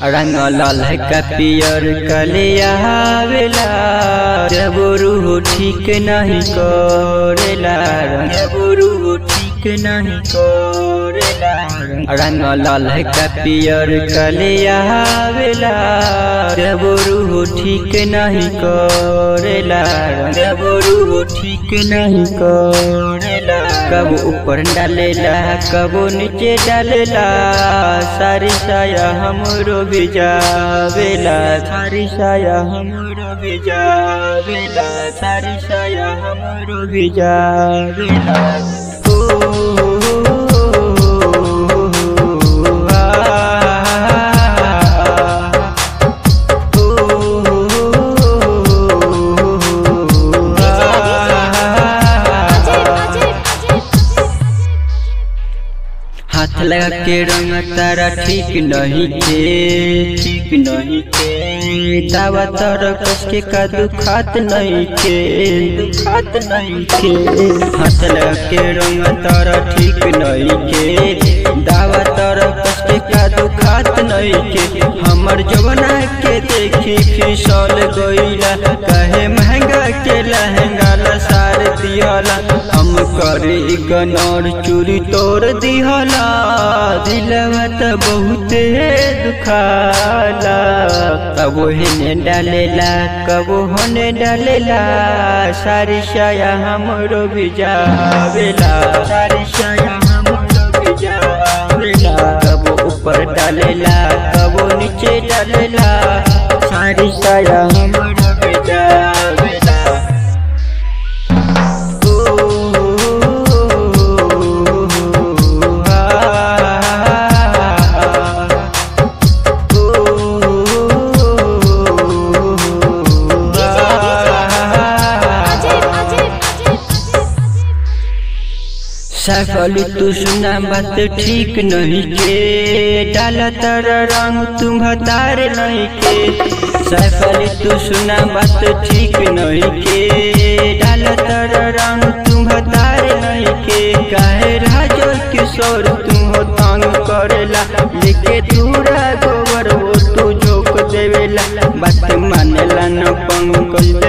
रंग ललका पियर कलियावेला जब रूह ठीक नहीं करेला जब रूह ठीक नहीं करेला रंग ललका पियर कलियावेला जब रूह ठीक नहीं करेला जब रूह ठीक नहीं करेला कब ऊपर डालेला कब नीचे डालेला सारी साया हमरो भिजावेला सारी साया हमरो भिजावेला सारी साया हमरो भिजावेला ओ, आ, हाथ लगा के रंग तारा ठीक नहीं के ठीक नहीं के दावा तर कस के का दुखात नहीं के दुखात नहीं के हाथ लगा के रंग तारा ठीक नहीं के दावा तर कस के का दुखात नहीं के हमर जवना के देखी फिसल गईला कहे महंगा के लहंगा लसार दियाला हम करे गनर चूरी तोड़ दिहला दिलवा त बहुते दुखाला कबो हेने डालेला कबो होने डालेला सारी साया हमरो भिजावेला सारी साया हमरो भिजावेला कबो ऊपर डालेला कबो नीचे डालेला सारी साया हमरो भिजावेला सफल तू सुना बात ठीक नहीं के डाला तर रंग तुम भतार नहीं के सफल तू सुना बात ठीक नहीं के डाला तर रंग तुम भतार नहीं के काहे राजो किशोर तुम हो तंग करेला लेके दूरा गोबर वो तू झोंक देवेला बात मानेला न पंकज